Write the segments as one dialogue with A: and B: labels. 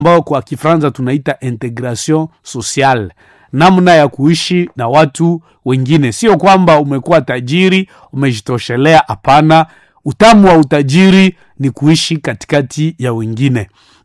A: ambayo kwa Kifaransa tunaita integration sociale, namna ya kuishi na watu wengine. Sio kwamba umekuwa tajiri umejitoshelea, hapana. Utamu wa utajiri ni kuishi katikati ya wengine.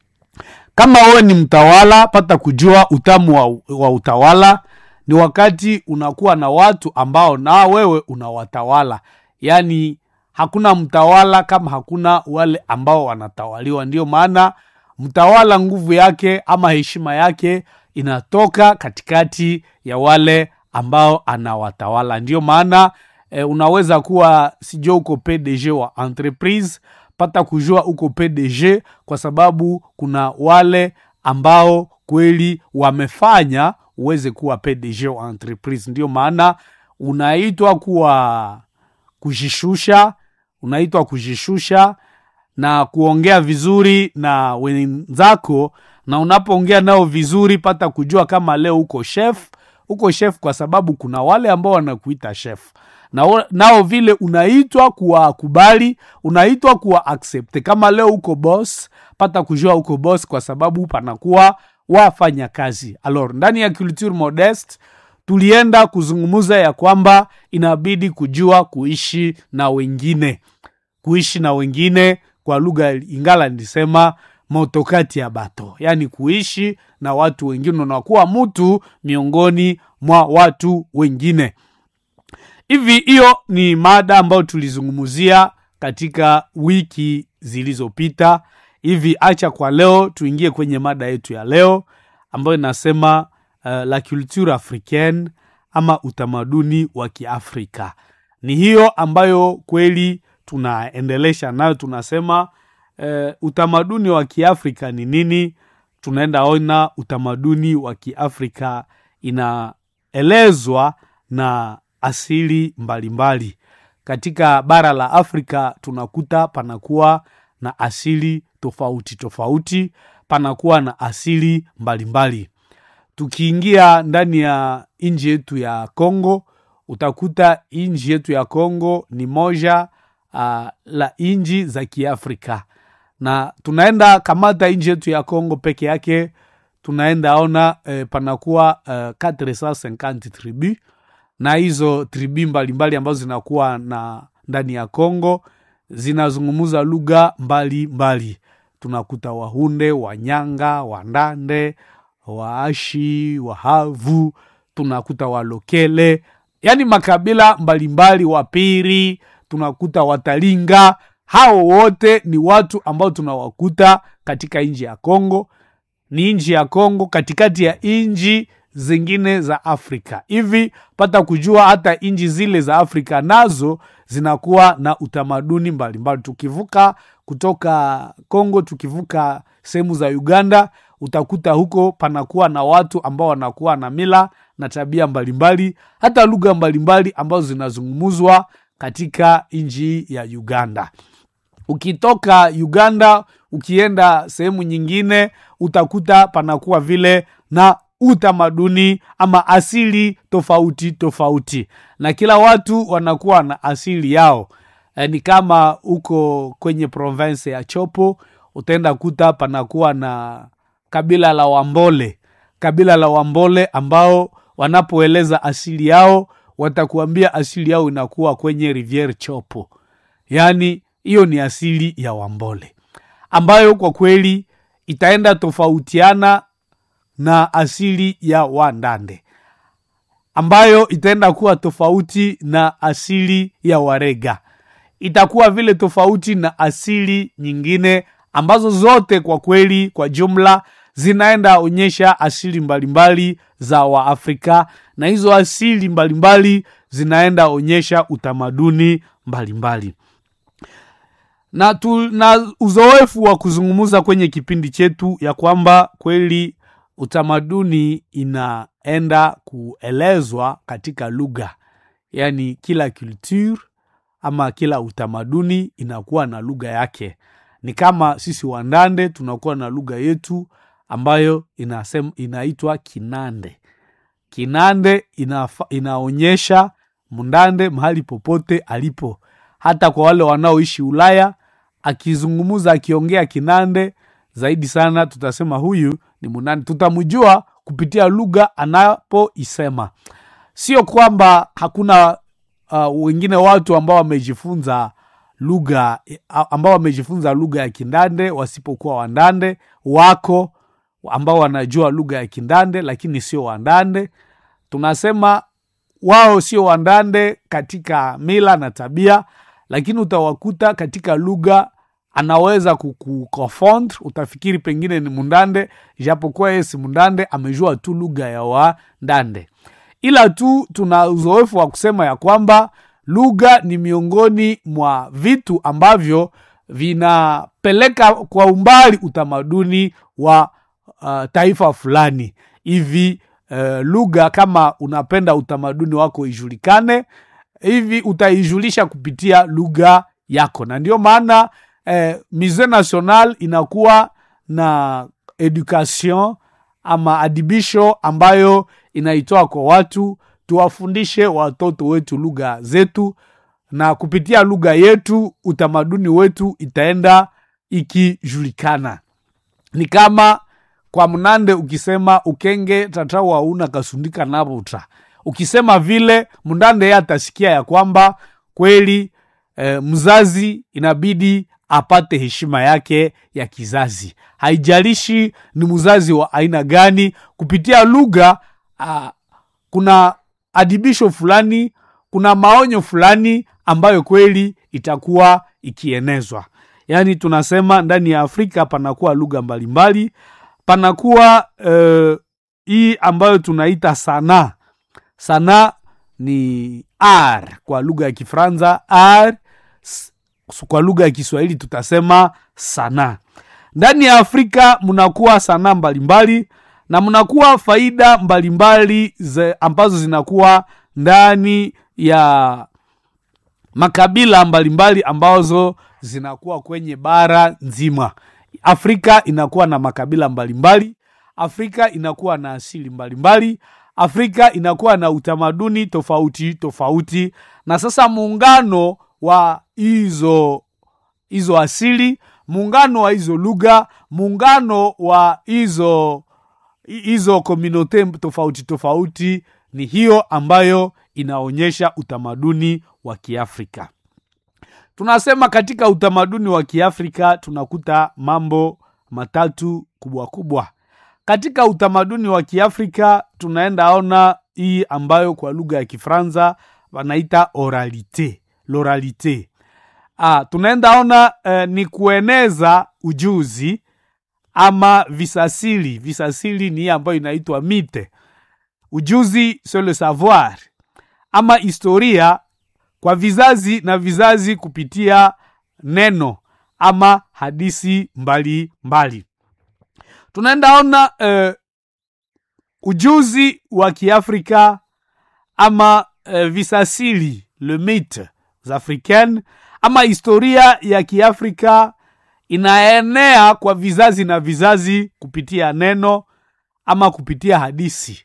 A: Kama wewe ni mtawala, pata kujua utamu wa, wa utawala ni wakati unakuwa na watu ambao na wewe unawatawala. Yaani hakuna mtawala kama hakuna wale ambao wanatawaliwa. Ndiyo maana mtawala nguvu yake ama heshima yake inatoka katikati ya wale ambao anawatawala. Ndiyo maana e, unaweza kuwa sijua uko PDG wa entreprise, pata kujua uko PDG kwa sababu kuna wale ambao kweli wamefanya uweze kuwa PDG wa entreprise. Ndiyo maana unaitwa kuwa kujishusha, unaitwa kujishusha na kuongea vizuri na wenzako, na unapoongea nao vizuri, pata kujua kama leo uko chef, uko chef kwa sababu kuna wale ambao wanakuita chef na nao vile unaitwa kuwakubali, unaitwa kuwa accept. Kama leo uko boss, pata kujua uko boss kwa sababu panakuwa wafanya kazi. Alors, ndani ya culture modeste tulienda kuzungumza ya kwamba inabidi kujua kuishi na wengine, kuishi na wengine kwa lugha Ingala nilisema motokati ya bato, yaani kuishi na watu wengine, unakuwa mtu miongoni mwa watu wengine. Hivi hiyo ni mada ambayo tulizungumzia katika wiki zilizopita. Hivi acha kwa leo tuingie kwenye mada yetu ya leo ambayo inasema uh, la culture africaine ama utamaduni wa Kiafrika. Ni hiyo ambayo kweli tunaendelesha nayo, tunasema uh, utamaduni wa Kiafrika ni nini? Tunaenda ona utamaduni wa Kiafrika inaelezwa na asili mbalimbali mbali. Katika bara la Afrika tunakuta panakuwa na asili tofauti tofauti, panakuwa na asili mbalimbali mbali. Tukiingia ndani ya nchi yetu ya Kongo utakuta nchi yetu ya Kongo ni moja uh, la nchi za Kiafrika, na tunaenda kamata nchi yetu ya Kongo peke yake, tunaenda ona eh, panakuwa uh, 450 tribu na hizo tribi mbalimbali ambazo zinakuwa na ndani ya Kongo zinazungumuza lugha mbalimbali. Tunakuta Wahunde, Wanyanga, Wandande, Waashi, Wahavu, tunakuta Walokele, yaani makabila mbalimbali, Wapiri, tunakuta Watalinga. Hao wote ni watu ambao tunawakuta katika nchi ya Kongo. Ni nchi ya Kongo katikati ya nchi zingine za Afrika. Hivi pata kujua hata nchi zile za Afrika nazo zinakuwa na utamaduni mbalimbali. Tukivuka kutoka Kongo, tukivuka sehemu za Uganda, utakuta huko panakuwa na watu ambao wanakuwa na mila na tabia mbalimbali, hata lugha mbalimbali ambazo zinazungumzwa katika nchi ya Uganda. Ukitoka Uganda ukienda sehemu nyingine, utakuta panakuwa vile na utamaduni ama asili tofauti tofauti, na kila watu wanakuwa na asili yao. E, ni kama uko kwenye province ya Chopo utaenda kuta panakuwa na kabila la Wambole, kabila la Wambole ambao wanapoeleza asili yao watakuambia asili yao inakuwa kwenye Riviere Chopo, yaani hiyo ni asili ya Wambole ambayo kwa kweli itaenda tofautiana na asili ya Wandande ambayo itaenda kuwa tofauti na asili ya Warega, itakuwa vile tofauti na asili nyingine ambazo zote kwa kweli kwa jumla zinaenda onyesha asili mbalimbali za Waafrika, na hizo asili mbalimbali zinaenda onyesha utamaduni mbalimbali na tuna uzoefu wa kuzungumza kwenye kipindi chetu ya kwamba kweli utamaduni inaenda kuelezwa katika lugha, yaani kila culture ama kila utamaduni inakuwa na lugha yake. Ni kama sisi Wandande tunakuwa na lugha yetu ambayo inasem, inaitwa Kinande. Kinande inafa, inaonyesha Mndande mahali popote alipo, hata kwa wale wanaoishi Ulaya akizungumza akiongea Kinande zaidi sana tutasema huyu ni munani tutamjua kupitia lugha anapoisema sio kwamba hakuna uh, wengine watu ambao wamejifunza lugha ambao wamejifunza lugha ya kindande wasipokuwa wandande wako ambao wanajua lugha ya kindande lakini sio wandande tunasema wao sio wandande katika mila na tabia lakini utawakuta katika lugha anaweza kukufond utafikiri pengine ni mundande japokuwa yeye si mundande amejua tu lugha ya wandande ila tu tuna uzoefu wa kusema ya kwamba lugha ni miongoni mwa vitu ambavyo vinapeleka kwa umbali utamaduni wa uh, taifa fulani hivi uh, lugha kama unapenda utamaduni wako ijulikane hivi utaijulisha kupitia lugha yako na ndio maana eh, musee national inakuwa na education ama adibisho ambayo inaitoa kwa watu tuwafundishe watoto wetu lugha zetu na kupitia lugha yetu utamaduni wetu itaenda ikijulikana ni kama kwa mnande ukisema ukenge tatawa una kasundika navuta ukisema vile mndande ye atasikia ya kwamba kweli e, mzazi inabidi apate heshima yake ya kizazi haijalishi ni mzazi wa aina gani kupitia lugha uh, kuna adibisho fulani kuna maonyo fulani ambayo kweli itakuwa ikienezwa yaani tunasema ndani ya afrika panakuwa lugha mbalimbali panakuwa uh, hii ambayo tunaita sanaa sanaa ni r kwa lugha ya kifranza r kwa lugha ya kiswahili tutasema sanaa ndani ya afrika mnakuwa sanaa mbalimbali na mnakuwa faida mbalimbali mbali ambazo zinakuwa ndani ya makabila mbalimbali mbali ambazo zinakuwa kwenye bara nzima afrika inakuwa na makabila mbalimbali mbali. afrika inakuwa na asili mbalimbali mbali. afrika inakuwa na utamaduni tofauti tofauti na sasa muungano wa hizo hizo asili muungano wa hizo lugha muungano wa hizo hizo komunote tofauti tofauti ni hiyo ambayo inaonyesha utamaduni wa kiafrika tunasema katika utamaduni wa kiafrika tunakuta mambo matatu kubwa kubwa katika utamaduni wa kiafrika tunaenda ona hii ambayo kwa lugha ya kifranza wanaita oralite loralite ah, tunaenda ona eh, ni kueneza ujuzi ama visasili visasili ni hii ambayo inaitwa mite ujuzi sur le savoir ama historia kwa vizazi na vizazi kupitia neno ama hadisi mbali mbali tunaenda ona uh, ujuzi wa kiafrika ama uh, visasili le mythe africaine ama historia ya kiafrika inaenea kwa vizazi na vizazi kupitia neno ama kupitia hadisi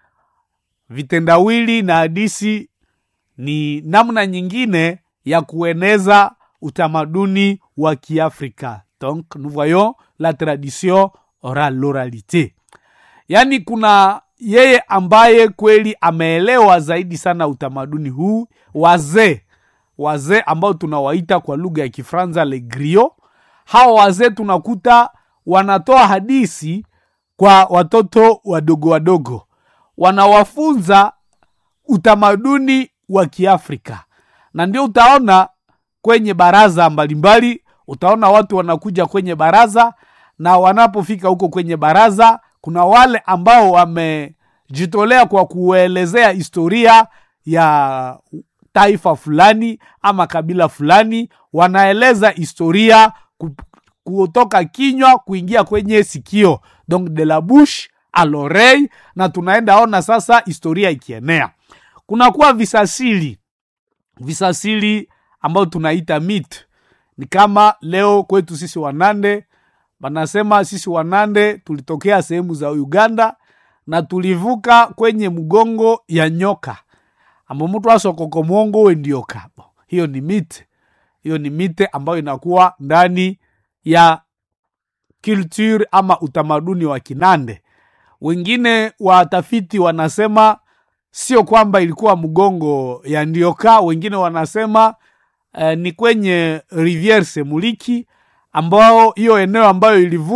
A: vitendawili na hadisi ni namna nyingine ya kueneza utamaduni wa kiafrika donc nous voyons la tradition orale l'oralité yaani kuna yeye ambaye kweli ameelewa zaidi sana utamaduni huu wazee wazee ambao tunawaita kwa lugha ya kifranza le grio hawa wazee tunakuta wanatoa hadisi kwa watoto wadogo wadogo wanawafunza utamaduni wa kiafrika na ndio utaona kwenye baraza mbalimbali utaona watu wanakuja kwenye baraza na wanapofika huko kwenye baraza kuna wale ambao wamejitolea kwa kuelezea historia ya taifa fulani ama kabila fulani wanaeleza historia kutoka kinywa kuingia kwenye sikio donc de la bouche a l'oreille na tunaenda ona sasa historia ikienea kunakuwa visasili visasili ambayo tunaita mit ni kama leo kwetu sisi wanande wanasema sisi wanande tulitokea sehemu za uganda na tulivuka kwenye mgongo ya nyoka ambo mtu asokoko mwongo wendioka hiyo ni mite hiyo ni mite ambayo inakuwa ndani ya culture ama utamaduni wa Kinande. Wengine watafiti wanasema sio kwamba ilikuwa mgongo ya Ndioka, wengine wanasema eh, ni kwenye Riviere Semuliki ambao hiyo eneo ambayo ilivuma